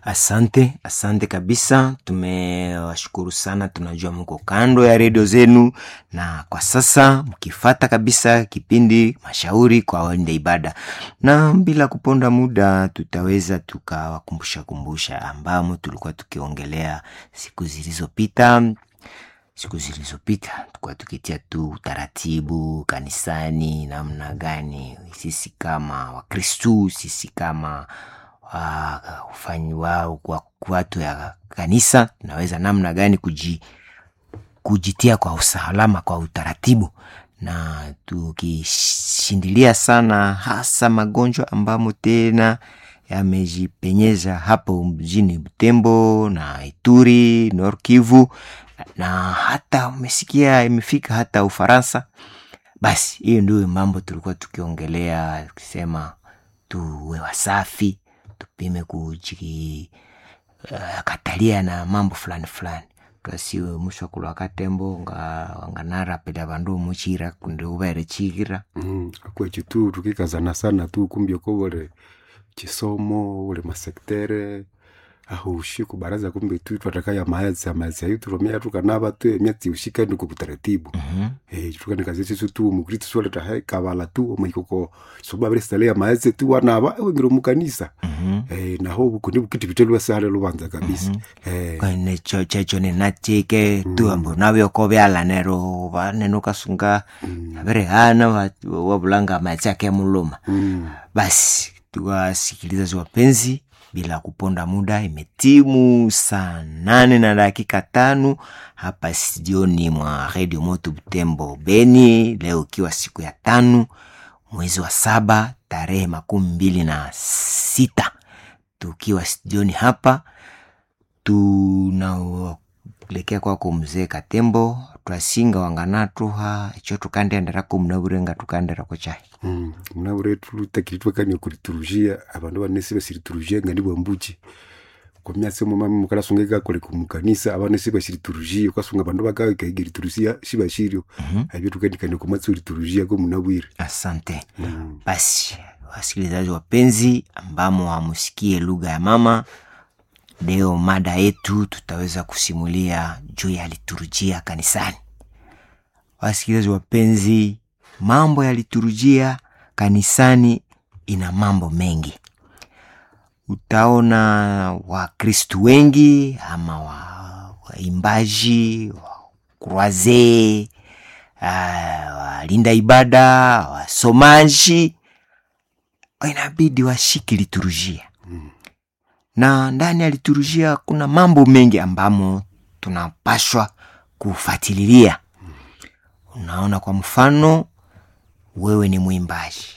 Asante, asante kabisa. Tumewashukuru sana, tunajua mko kando ya redio zenu, na kwa sasa mkifata kabisa kipindi mashauri kwa waenda ibada, na bila kuponda muda, tutaweza tukawakumbusha kumbusha ambamo tulikuwa tukiongelea siku zilizopita siku zilizopita tulikuwa tukitia tu utaratibu kanisani, namna gani sisi kama Wakristu, sisi kama wafanyi wao kwa watu ya kanisa tunaweza namna gani kuji, kujitia kwa usalama kwa utaratibu, na tukishindilia sana hasa magonjwa ambamo tena yamejipenyeza hapo mjini Butembo na Ituri, Nord Kivu na hata umesikia imefika hata Ufaransa. Basi hiyo ndio mambo tulikuwa tukiongelea, tukisema tuwe wasafi, tupime kujikatalia uh, na mambo fulani fulani twasiwe musho kulwa katembo nga wanganarapela vandu muchira kundi uvere chikira mm, akwechi tu tukikazana sana tu kumbia ko ule chisomo ule masektere aho ushiku baraza kumbe tu twatakaya maezi amaezi ayo turomea tukanava tu emyatsi ushika ndi kutaratibu Mhm. eh tukane kazi chisu tu mukristo swale ta hai kabala tu omaikoko soba bere stale ya maezi tu wanava ewe ngiro mukanisa Mhm. eh naho kundi bukiti bitelwa sale lubanza kabisa eh kwene cho checho ninachike tu ambo navyoko vyalanero vaneno kasunga avere hana wa- wavulanga machi ake muluma mm. basi tuwasikilizaji wapenzi bila kuponda muda imetimu saa nane na dakika tano hapa studioni mwa redio moto butembo beni leo ikiwa siku ya tano mwezi wa saba tarehe makumi mbili na sita tukiwa studioni hapa tunaelekea kwako mzee katembo twasinga wanganatuha icho tukandenderako mnavurenga tukanderako chai mm. mnavure tutakiri twakania kuriturujia abandu banesi basiriturujia ngandi bwambuchi kwa myatsi muma mukalasunga kakole kumukanisa abanesi basiriturujia ukasunga abandu bakawekaigiriturujia shibashirio abyo tukandikania kumatsi uriturujia ko munabwire asante mm. basi wasikilizaji wapenzi ambamo wamusikie lugha ya mama leo mada yetu tutaweza kusimulia juu ya liturujia kanisani wasikilizaji wapenzi mambo ya liturujia kanisani ina mambo mengi utaona wakristu wengi ama wa- waimbaji wa kurwazee uh, walinda ibada wasomaji inabidi washiki liturujia na ndani ya liturujia kuna mambo mengi ambamo tunapashwa kufuatililia unaona kwa mfano wewe ni mwimbaji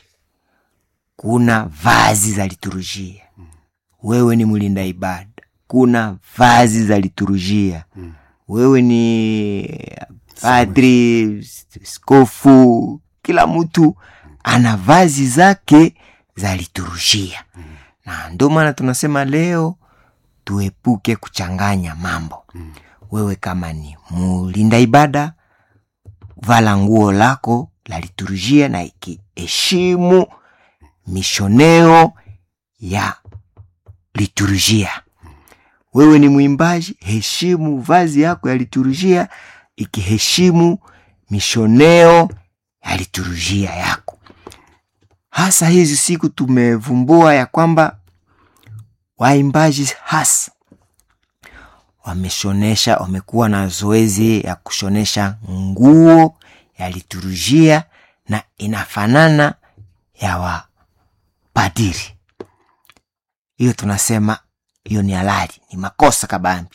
kuna vazi za liturujia wewe ni mlinda ibada kuna vazi za liturujia wewe ni padri skofu kila mtu ana vazi zake za liturujia na ndio maana tunasema leo tuepuke kuchanganya mambo wewe kama ni mulinda ibada vala nguo lako la liturujia na ikiheshimu mishoneo ya liturujia wewe ni mwimbaji heshimu vazi yako ya liturujia ikiheshimu mishoneo ya liturujia yako hasa hizi siku tumevumbua ya kwamba waimbaji hasa wameshonesha wamekuwa na zoezi ya kushonesha nguo ya liturujia na inafanana ya wapadiri hiyo tunasema hiyo ni halali ni makosa kabambi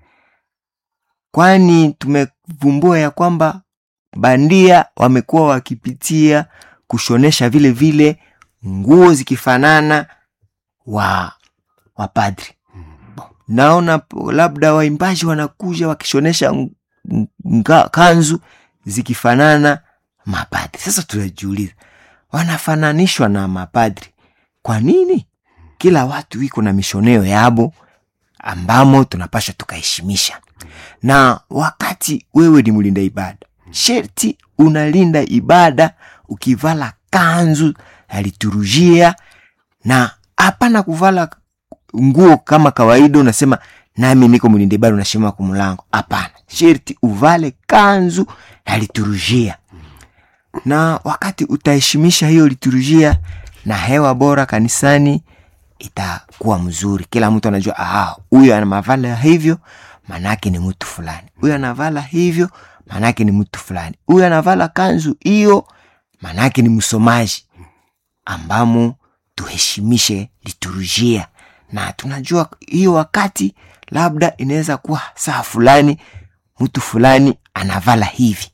kwani tumevumbua ya kwamba bandia wamekuwa wakipitia kushonesha vile vile nguo zikifanana wa wapadri naona p- labda waimbaji wanakuja wakishonesha ng- nga- kanzu zikifanana mapadri sasa tunajiuliza wanafananishwa na mapadri kwa nini kila watu iko na mishoneo yabo ambamo tunapasha tukaheshimisha na wakati wewe ni mlinda ibada sherti unalinda ibada ukivala kanzu ya liturujia na hapana kuvala nguo kama kawaida unasema nami niko mlinde ibada unashima kumlango hapana sherti uvale kanzu na liturujia na wakati utaheshimisha hiyo liturujia na hewa bora kanisani itakuwa mzuri kila mtu anajua aha huyu anamavala hivyo maanaake ni mtu fulani huyu anavala hivyo maanaake ni mtu fulani huyu anavala kanzu hiyo maanaake ni msomaji ambamo tuheshimishe liturujia na tunajua hiyo wakati labda inaweza kuwa saa fulani mtu fulani anavala hivi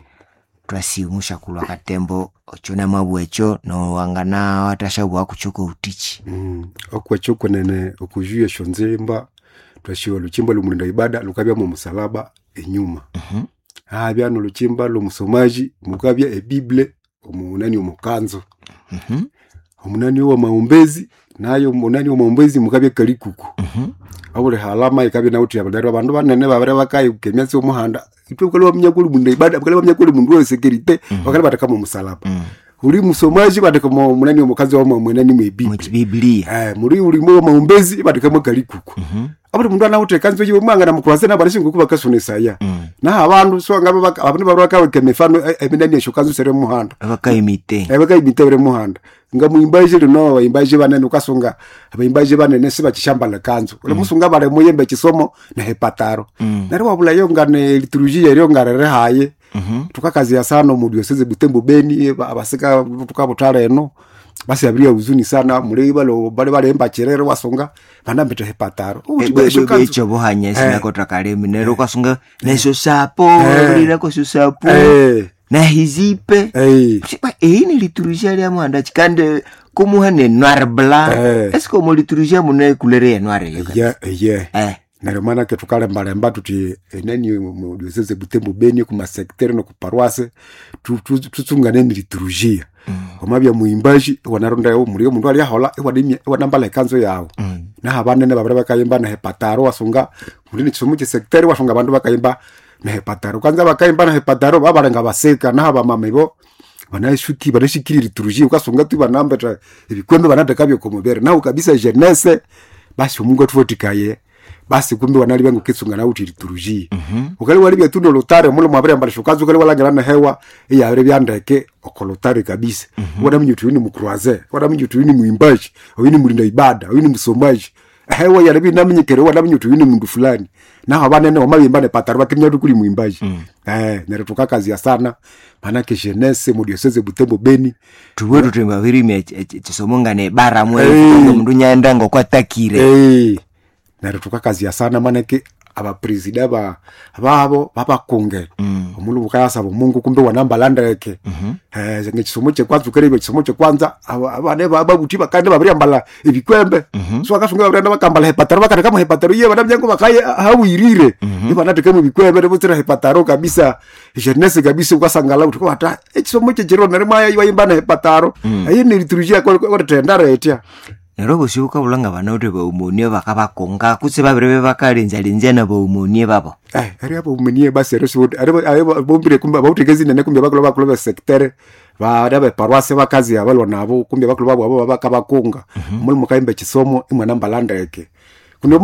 twasiumusha kulwa katembo ochona mabwecho nowangana watashabu wakuchoka utichi mm. okwachokwe nene okujuya shonzemba twashiwa luchimba lumulinda ibada lukabya mu musalaba enyuma Mhm. habya noluchimba lumusomaji mukabya ebible omunani omukanzo Mhm, omunani wa maombezi nayo munani wa maombezi mukabya kalikuku mhm, abule halama ikabya nauti abadari abandu banene babere bakayi kemyatsi omuhanda itwe bakali bamenya kuli mundu ibada bakali bamenya kuli mundu wa security bakali bataka mu musalaba mm. uli musomaji bataka mu munani omukazi wa mwenani mwebible muchibiblia eh muri uli mu maombezi bataka mu kalikuku Mhm, abuli mundu anawuthi kanzo yiwe mwanga namukurase nabarishinguku bakasunisaya mm. naha abandu so ngabe baka- abandu baru bakaweka emifano eh, eminani esho kanzo sere muhanda abakaimite ebakayimitebere muhanda nga muimbaji lino abaimbaji banene ukasunga abaimbaji banene sibachishambala kanzo ule musunga bale muyembe chisomo na hepataro Mm. nari wabula yo ngane liturujia eryo ngarere haye Mhm, tukakazia sana mudioseze butembo beni ba- abasika tukabutala eno basi abiria huzuni sana mulei balo bale balemba cherere wasonga banambete hepataro Uti esho kanzo becho bohanya Eh. sinakotrakalemi nero kwasunga nesho sapo Eh. lirako sho sapo eh na hizipe eh Sipa, eyi ni liturujia lia mwanda chikande kumuha ne noir blanc Eh. eske omo liturujia mune kulere ya noir yo ye ye eh neryo manake tukalembalemba tuti enani mudioseze butembo beni kumasektere nokuparwase tutsungane ni liturujia omabya muimbaji wanarondayo mulio mundu aliahola iwanambala ekanzo yawo Mm. naha banene babire bakayimba na hepataro wasunga muli nichisomo chisektere wasunga bandu bakayimba na hepataro kwanza bakayimba na hepataro babalenga baseka naha bamama ibo banashuki banashikiri liturujia ukasunga tu banambeta ebikwembe banateka byokomubere naho kabisa jenese basi omungu atuvotikaye basi kumbe wanali bengu kisunga na uti liturujia ukali wali byetundo lutare mulo mwabire mbali shukazi ukali walangela na hewa iya abire byandeke okolotare kabisa wada mnyutu wini mukruaze wada mnyutu wini muimbaji wini mulinda ibada wini musomaji hewa ya lebi namenyekere wada mnyutu wini mundu fulani naho banene wamabimba ne pataro bakimya tukuli muimbaji eh nere tukakazia sana manake jeunesse mu diocese butembo beni tuwe tutemba virimi chisomongane bara mwe Eh. mundu nyaenda ngokwatakire Eh, neryo tukakazia sana manake abapresida ba babo babakunge Mm. omulu bukayasaba omungu kumbe wanambalandeke eh ngekisomo kyekwanza ukerebe ekisomo kyekwanza aba- abane babuti bakande babiryambala ebikwembe so akasunga babrenda bakambala hepataro bakateka mu hepataro iye bana byango bakaye hawirire ibanateka mu bikwembe nebutira hepataro kabisa jeunesse kabisa ukasangala uti kwata ekisomo kyekiro nere maya ibayimba na hepataro ayi ni liturujia kwa kwa tendara etya nero bosi ukabulanga bana uti baumonie bakabakonga kutse babire bakalenzalenza na baumonie babo Eh, ari abo umenie basi ari sibodi ari ari bombire kumbe abautegezi nene kumbe bakulo bakulo ba secteur ba ari ba paroisse bakazi abalwa nabo kumbe bakulo babo abo bakabakunga muri mukaimbe kisomo imwe namba landeke kuno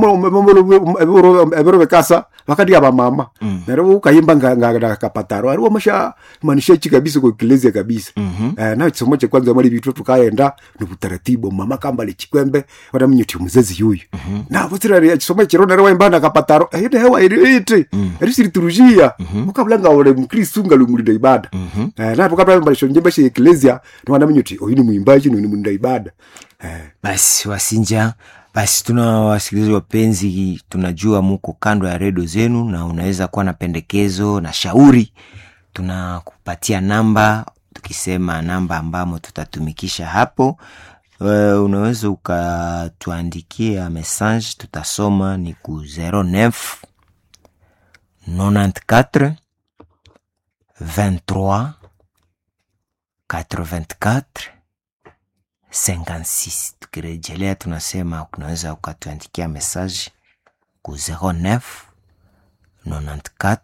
mo ebero bekasa bakadi aba mama nero ukayimba nga nga kapataro ari wamasha manisha chi kabisa ko kilezia kabisa eh na kisomo cha kwanza mali bitu tukaenda ni butaratibu mama kamba le chikwembe wada mnyuti muzezi yuyu na butira ya kisomo chiro nero waimba na kapataro eh ide hewa iri iti iri siriturujia ukabulanga ole mkristu ngalumulinda ibada eh na tukabula mbalisho njembe shi eklezia ni wada mnyuti oyini muimbaji ni mulinda ibada eh basi wasinja basi tuna wasikilizaji wapenzi tunajua muko kando ya redio zenu na unaweza kuwa na pendekezo na shauri tunakupatia namba tukisema namba ambamo tutatumikisha hapo uh, unaweza ukatuandikia message tutasoma ni ku 09 94 23 84 56 tukirejelea tunasema unaweza ukatuandikia message ku 09 94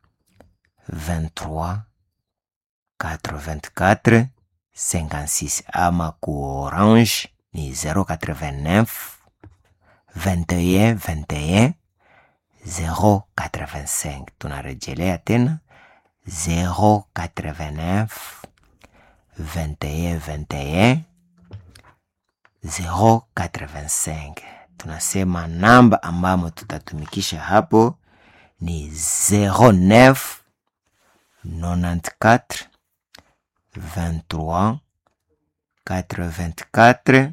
23 84 56 ama ku orange ni 089 21 21 085 tunarejelea tena 089 21 21 085 tunasema namba ambamo tutatumikisha hapo ni 09 94 23 84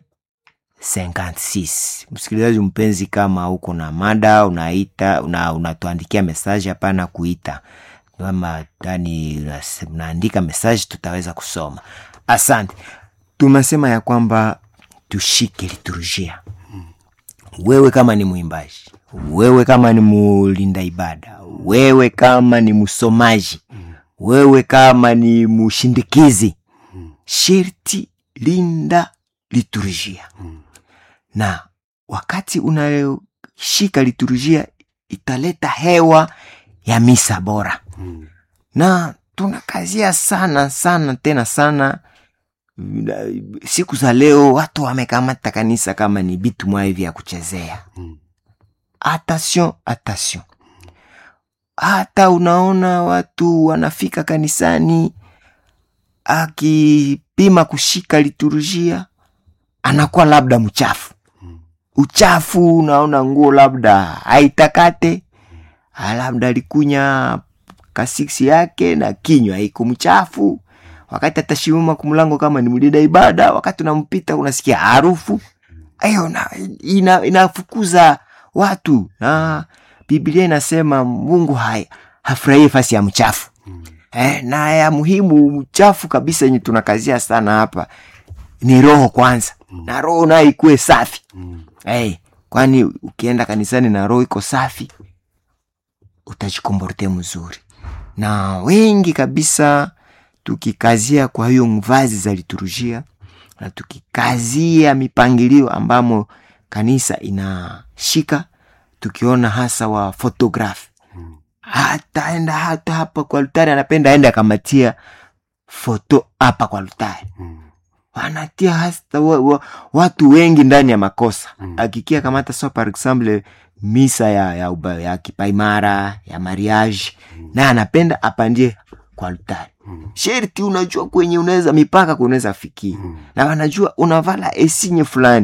56 msikilizaji mpenzi kama uko na mada unaita una, unatuandikia mesaji hapana kuita kama yani unaandika mesaji tutaweza kusoma asante tumesema ya kwamba tushike liturujia wewe kama ni mwimbaji wewe kama ni mulinda ibada wewe kama ni msomaji wewe kama ni mushindikizi sherti linda liturujia na wakati unayoshika liturujia italeta hewa ya misa bora na tunakazia sana sana tena sana siku za leo watu wamekamata kanisa kama ni vitu mwa hivi ya kuchezea attention attention hata unaona watu wanafika kanisani akipima kushika liturujia anakuwa labda mchafu uchafu unaona nguo labda haitakate labda alikunya kasiksi yake na kinywa iko mchafu wakati atashimama kumlango kama ni mlida ibada wakati unampita unasikia harufu hiyo ina, inafukuza watu na biblia inasema mungu hai hafurahie fasi ya mchafu eh, na ya muhimu mchafu kabisa yenye tunakazia sana hapa ni roho kwanza na roho nayo ikuwe safi hey, kwani ukienda kanisani na roho iko safi utajikomborte mzuri na wengi kabisa tukikazia kwa hiyo mvazi za liturujia na tukikazia mipangilio ambamo kanisa inashika tukiona hasa wa fotografi hataenda hata hapa kwa altari anapenda aende akamatia foto hapa kwa altari wanatia hasta wa, wa, watu wengi ndani ya makosa mm. akikia kamata so par exemple misa ya, ya, uba, ya kipaimara ya mariage mm. na anapenda apandie kwa altari mm. sherti unajua kwenye unaweza mipaka kunaweza fikia mm. na wanajua unavala esinye fulani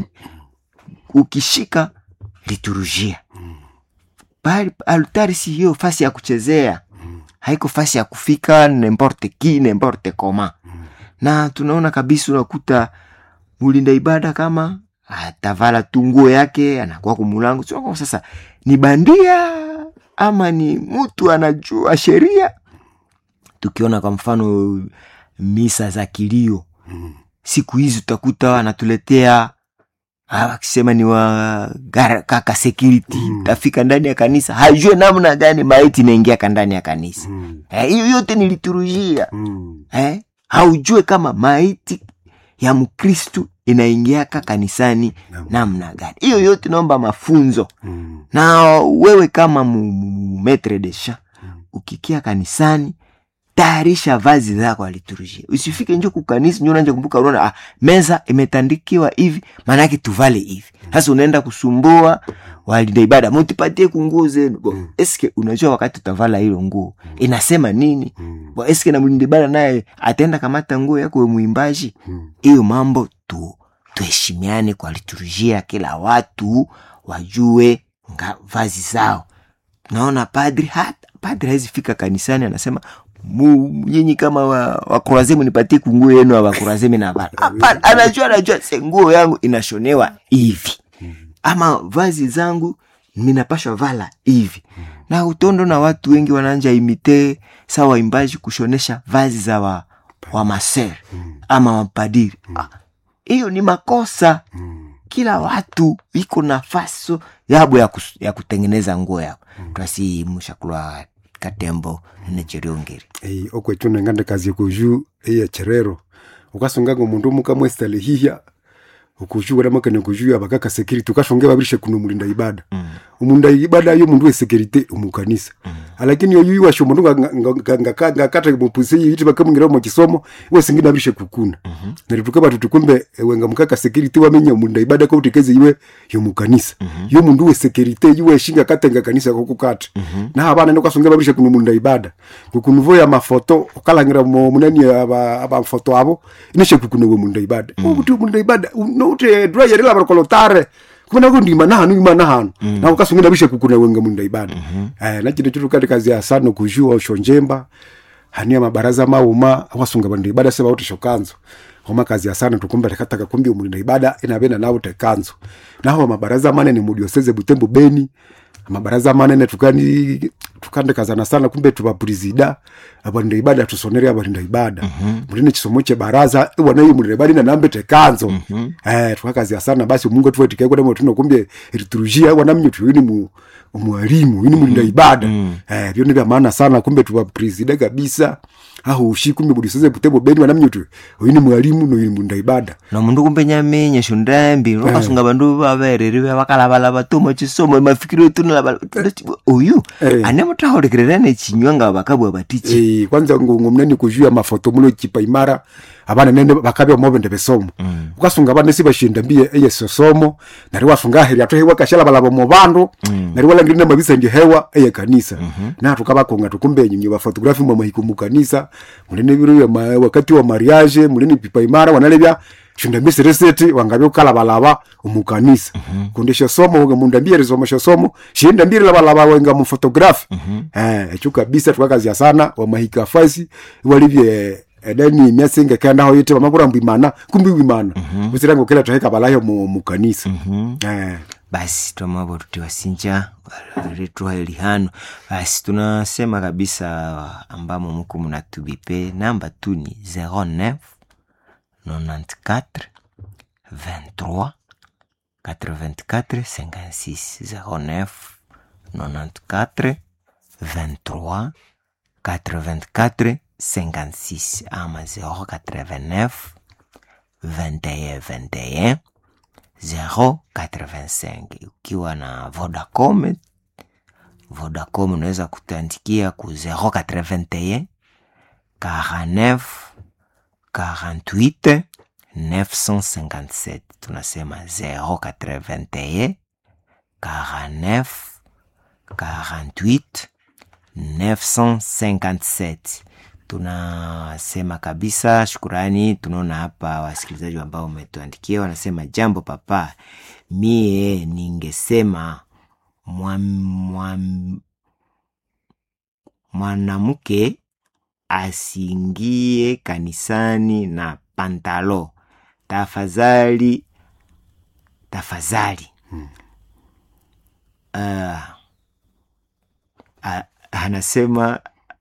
ukishika liturujia mm. bali altari si hiyo fasi ya kuchezea mm. haiko fasi ya kufika nemporte ki nemporte koma mm. na tunaona kabisa unakuta mulinda ibada kama atavala tu nguo yake anakuwa kumulango Tunakuwa sasa ni bandia ama ni mtu anajua sheria tukiona kwa mfano misa za kilio siku hizi utakuta anatuletea akisema ni wa gara- kaka security Mm. tafika ndani ya kanisa hajue namna gani maiti inaingia ndani ya kanisa Mm. Eh, hiyo yote ni liturujia Mm. eh? haujue kama maiti ya mkristu inaingiaka kanisani Naam. namna gani hiyo yote naomba mafunzo Mm. na wewe kama mu- mu- metre de champ Mm. ukikia kanisani tayarisha vazi zako ya liturujia usifike njo kukanisa njo unaanja kumbuka unaona ah, meza imetandikiwa hivi maanake tuvale hivi sasa unaenda kusumbua walinda ibada mutipatie kunguo zenu Bo, Mm. eske unajua wakati utavala hilo nguo inasema nini Mm. Bo, eske na mlinda ibada naye ataenda kamata nguo yako we mwimbaji Mm. hiyo mambo tu tuheshimiane kwa liturujia kila watu wajue nga vazi zao naona padri hata padri hawezi fika kanisani anasema "Mu- nyinyi kama wa- wakurazemu nipatie kunguo yenu wa wakurazemi na vala Hapana, anajua anajua se nguo yangu inashonewa hivi ama vazi zangu minapashwa vala hivi na utondo na watu wengi wananja imite sa waimbaji kushonesha vazi za wa, wa maser ama mapadiri Ah, hiyo ni makosa Mm. kila watu iko nafasi yabo ya, kus, ya kutengeneza nguo yao twasi mushakulwa katembo necheriongeri ei okwecho nengande kazi kuju eya cherero ukasonga ngo mundu mukamwestale hihya ukuju wala makane kuju abakaka security ukashonge babirishe kuno mulinda ibada mm. umulinda ibada yo mundu we security umukanisa mm. lakini oyu iwasho mundu ngakata mupusi yiti bakamwingira mu kisomo iwe singina bishe kukuna neryo tukaba tutukumbe wenga mukaka security wamenya munda ibada ko utekeze iwe yo mukanisa yo mundu we security iwe shinga katenga kanisa ko kukata na abana ndo kasonga babishe kuno munda ibada kukunuvo ya mafoto okalangira mu munani aba aba foto abo ineshe kukuno we munda ibada ubuti munda ibada no ute dry yari la kolotare kumena ko ndima nahanu ima nahanu na ukasungira bishe kukuna wenga munda ibada eh na chino chitu kati kazi ya sana kujua shonjemba hania mabaraza mauma wasunga banda ibada sema wote shokanzo homa kazi ya sana tukumba takataka kumbi umulinda ibada inabena nao tekanzo naho mabaraza manene mudioseze butembo beni mabaraza manene tukani tukande kazana sana kumbe tubapurizida abalinda ibada tusonere abalinda ibada muline chisomo che baraza iwana iyi mulinda ibada inanambe tekanzo eh tukakazia sana basi mungu tuwe tikeko demo tuno kumbe liturujia wana mnyotu yini mu mwalimu yini mulinda ibada eh byo ni vya maana sana kumbe tubapurizida kabisa aho ushi kumbe budiseze butembo beni wana mnyotu yini mwalimu no yini mulinda ibada nomundu kumbe nyamenye shundambi nokasunga bandu babereri bakalabalaba tuma chisomo mafikiro tunalaba oyu Eh. ane mutaholekererane chinywa nga bakabwa batichi Eh, kwanza ngo mneni kujua mafoto mulo chipa imara abana nene bakabya mobende besomo mm. ukasunga abana si bashinda mbie eye sosomo nari wasunga heri atohe wakashala balabo mu bandu mm. nari wala ngirina mabisa ndi hewa eye kanisa mm-hmm. na tukabakonga tukumbe nyinyi ba photography mu mahiko mu kanisa mulene biro ya ma, wakati wa mariage mulene pipa imara wanalebya shinda mbise reseti wangabye ukalabalaba umukanisa mm-hmm. kundisha somo uga munda mbire somo somo shinda mbire labalaba wenga mu photography mm-hmm. eh echo kabisa tukakazia sana wa mahika fasi walivye edani myasinga kenda ho yete bamakura mbimana kumbi wimana mm-hmm. usirango kila tuheka balayo mu, mu kanisa mm-hmm. eh basi twamabo tutiwasinja retwa elihano basi tunasema kabisa ambamo muku munatubipe namba tu ni 09 94 23 84 56 09 94 23 84 56 ama 089 21 21 085 ukiwa na vodacom vodacom unaweza kutandikia ku 081 49 48 957 tunasema 081 49 48 957 tunasema kabisa shukurani tunaona hapa wasikilizaji ambao umetuandikia wanasema jambo papa mie ningesema mwam- mwam- mwanamke asiingie kanisani na pantalo tafadhali tafadhali uh, anasema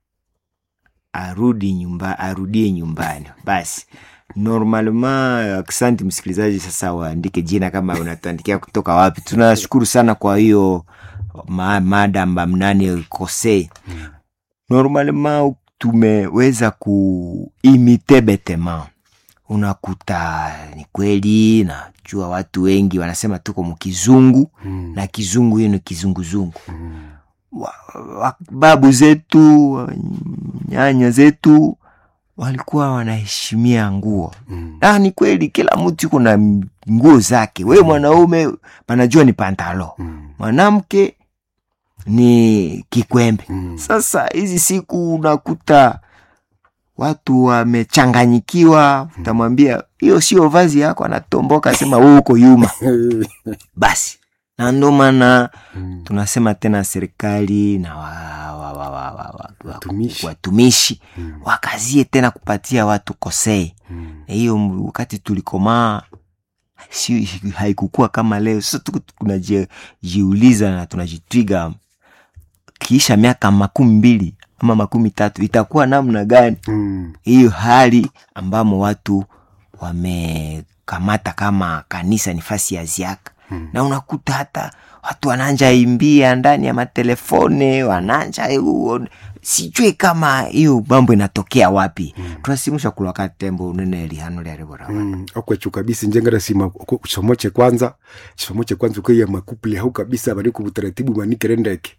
arudi nyumba arudie nyumbani basi normalement asante msikilizaji sasa waandike jina kama unatuandikia kutoka wapi tunashukuru sana kwa hiyo ma, mada mbamnani kose normalement tumeweza kuimite betema unakuta ni kweli najua watu wengi wanasema tuko mkizungu mm. na kizungu hiyo ni kizunguzungu mm. wa, wa, babu zetu wa- nyanya zetu walikuwa wanaheshimia nguo mm. na ni kweli kila mtu yuko na nguo zake wewe mwanaume panajua ni pantalo mm. mwanamke ni kikwembe mm. sasa hizi siku unakuta watu wamechanganyikiwa utamwambia hiyo sio vazi yako anatomboka asema wewe uko yuma basi na ndo maana Mm. tunasema tena serikali na wa, wa, wa, wa, wa, wa, Watumishi. watumishi Mm. wakazie tena kupatia watu kosei Mm. na hiyo m- wakati tulikomaa si, haikukuwa kama leo sasa tuko tunajiuliza na tunajitwiga kiisha miaka makumi mbili ama makumi tatu itakuwa namna gani Mm. hiyo hali ambamo watu wamekamata kama kanisa ni fasi ya ziaka Mm. na unakuta hata watu wananja imbia ndani ya matelefone wananja huo sijui kama hiyo mambo inatokea wapi mm. tunasimusha kulwaka tembo unene lihano lyarivora Mm, okwecho kabisa njengera sima ku- chisomo che kwanza chisomo che kwanza ukaiya makupuli hau kabisa bari ku butaratibu manikere ndeke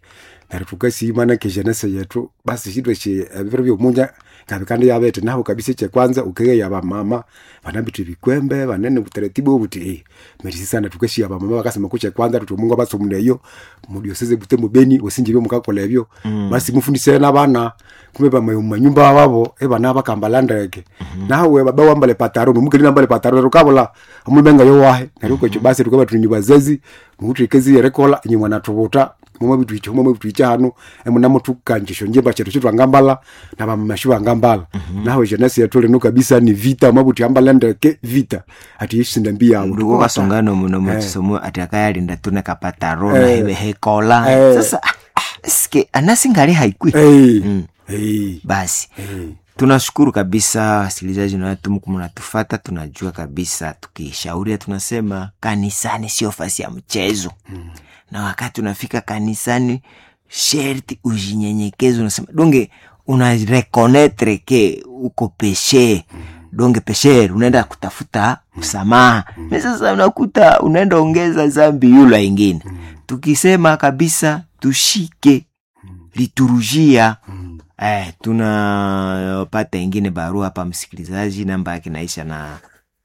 neryo tukasiimana kejanese yetu basi shitwe shi ebiro byomunja ngabikandi yabete naho kabisa ekekwanza ukeye yabamama banabithu ebikwembe banene butaratibu obuti eh, merisi sana tukashia abamama bakasema kuche kwanza tuti mungu abasumuleyo mudioseze bute mubeni osinjibyo mukakola ebyo basi mufundise n'abana kumbe bamayo mumanyumba wabo ebana bakambala ndeke nawe baba wambale pataro nomukeli nambale pataro rukabola omubenga yowahe neryo kwekyo basi tukaba tunywa bazazi muhutrikezi yerekola nyuma natubuta mumwe bitu icho mumwe bitu icho hano emuna mutu kanjisho njemba chetu chetu angambala na bamashu angambala nawe jenesi yetu leno kabisa ni vita mabuti ambala ndeke vita ati yishinda mbi yawo nduko kasongano muno mutisomo ati akayalinda tune kapataro na Eh. hebe hekola Eh. sasa ah, ah, ske anasingali haikwi eh Mm. eh basi eh tunashukuru kabisa wasikilizaji nawatumu mnatufata tunajua kabisa tukishauria tunasema kanisani sio fasi ya mchezo Mm. na wakati unafika kanisani sherti ujinyenyekeze unasema donge unarekonetre ke uko peshe donge pesher unaenda kutafuta msamaha na sasa unakuta unaenda ongeza zambi yula ingine tukisema kabisa tushike liturujia Mm. Eh, tunapata ingine barua hapa msikilizaji, namba yake naisha na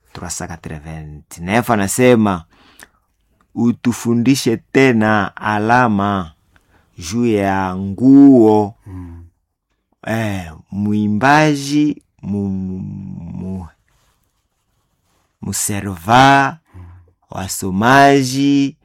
389 anasema utufundishe tena alama juu ya nguo Mm. eh, mwimbaji mu, mu, muserva wasomaji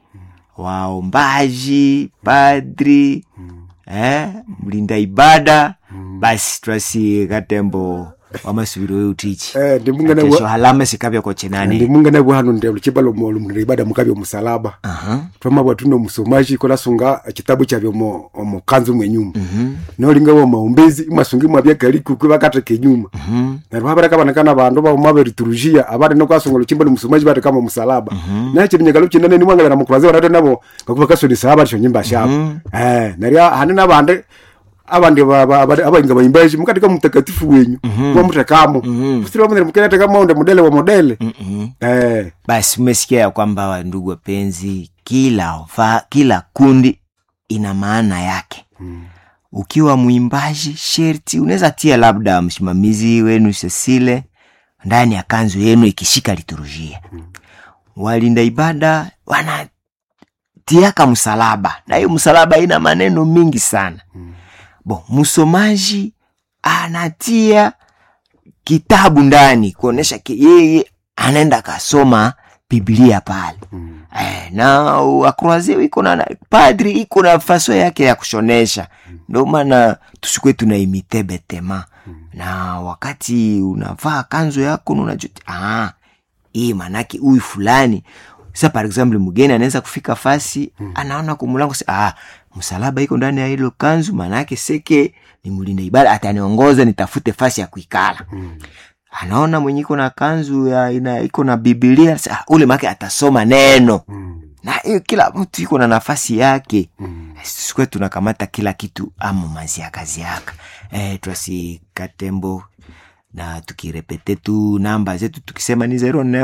waombaji padri Mm. eh, mlinda ibada Mm. basi twasi katembo wamasubiri we utichi eh ndimungana kesho halama sikavya kochenani ndimungana bwano ndelo chibalo molu mlinda ibada mukabyo musalaba Aha, twama bwatuno musomaji kola sunga ekitabu kyabyo mu omukanzu mwenyuma mhm, nolinga wa maombezi imasungi mwabya kaliku kwe bakateke nyuma mhm, neryo habara kabanakana bandu bauma beriturujia abari nokwasonga luchimba musomaji bati kama musalaba nache binyagalo chinene ni mwangala na mukuraze barate nabo ngakuba kasodisa abari shonyimba shabo mhm. eh neryo hani nabandi abandi ba- ba- abandi- abainga baimbaji mukatika mtakatifu wenyu kwa mutekamo Mhm. kusiri wamwe mukirete kama onde modele wa modele Mhm. eh basi umesikia ya kwamba wandugu wapenzi kila va, kila kundi ina maana yake Mm. ukiwa mwimbaji sherti unaweza tia labda msimamizi wenu sesile ndani ya kanzu yenu ikishika liturujia walinda ibada wanatiaka msalaba na hiyo msalaba ina maneno mingi sana Mm. bo msomaji anatia kitabu ndani kuonyesha ki- yeye anaenda akasoma biblia pale Mm. eh, na akroazio iko na padri iko na faso yake ya kushonesha ndio maana tusikwe tunaimite betema na wakati unavaa kanzo yako na unajuti ah, hii manake huyu fulani sa par example mgeni anaweza kufika fasi anaona kumulango se ah, msalaba iko ndani ya hilo kanzu manake seke ni mlinda ibada ataniongoza nitafute fasi ya kuikala Mm. anaona mwenye iko na kanzu ya ina iko na bibilia sa, ah, ule make atasoma neno Mm. na hiyo kila mtu iko na nafasi yake Mm. sikwe tunakamata kila kitu amu mazi ya kazi yaka e, twasi katembo na tukirepete tu namba zetu tukisema ni 09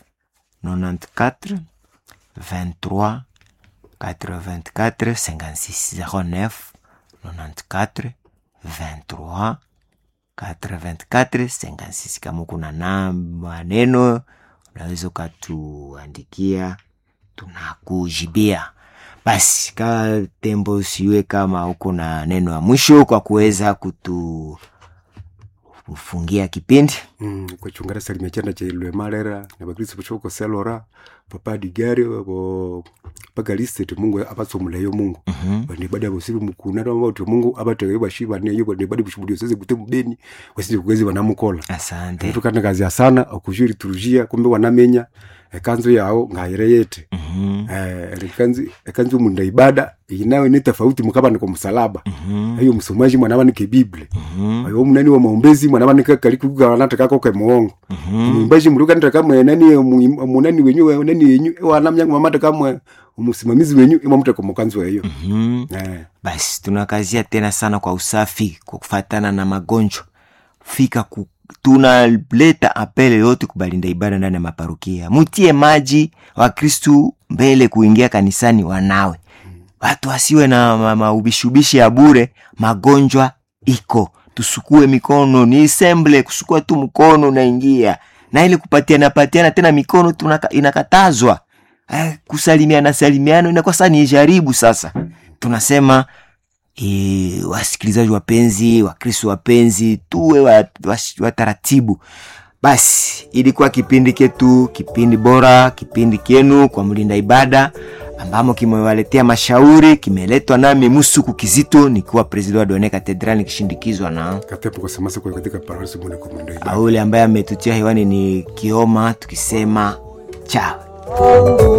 94 23 84 56 09 94 23 84 56 kama kuna na maneno unaweza ukatuandikia tunakujibia basi ka tembo siwe kama uko na neno ya mwisho kwa kuweza kutu kufungia kipindi Mm, kwechungara salimia chanda cha ilwe malera na bakristo pochoko selora papa digari bo pagaliste ti mungu abatsomulayo mungu Mhm. bane badi abosiru mukuna tama bauti mungu abatewe bashiba ne yo bane badi bushubudio seze gute mubeni wasije kugezi banamukola asante tukana kazi ya sana okujuri turujia kumbe wanamenya ekanzu yawo ngayire yete Mhm. eh ekanzu ekanzu munda ibada inawe ni tofauti mukabana kwa msalaba Mhm. ayo msomaji mwana wanike biblia Mhm. ayo munani wa maombezi mwana wanike kalikuga wanataka ko ke muongo Mhm. mwimbaji mruka nta kamwe nani mu- munani wenyu we- nani wenyu wanamya mamata kamwe umusimamizi wenyu imamute kwa mukanzu eyo Mhm. eh basi tunakazia tena sana kwa usafi kwa kufatana na magonjwa fika ku, tunaleta apele yote kubalinda ibada ndani ya maparukia mutie maji wakristu mbele kuingia kanisani wanawe watu wasiwe na ma- maubishubishi ya bure magonjwa iko tusukue mikono ni semble kusukua tu mkono unaingia na ili kupatiana patiana tena mikono tunaka, inakatazwa eh, kusalimiana salimiano inakuwa sasa ni jaribu sasa tunasema e, wasikilizaji wapenzi wakristo wapenzi tuwe wataratibu wa, wa wataratibu. basi ilikuwa kipindi ketu kipindi bora kipindi kenu kwa mlinda ibada ambamo kimewaletea mashauri kimeletwa nami musuku kizito nikiwa president wa done katedral nikishindikizwa na katepo kwa samasa kwa katika parasi mwana kwa mwendo ibada aule ambaye ametutia hewani ni kioma tukisema chao Mungu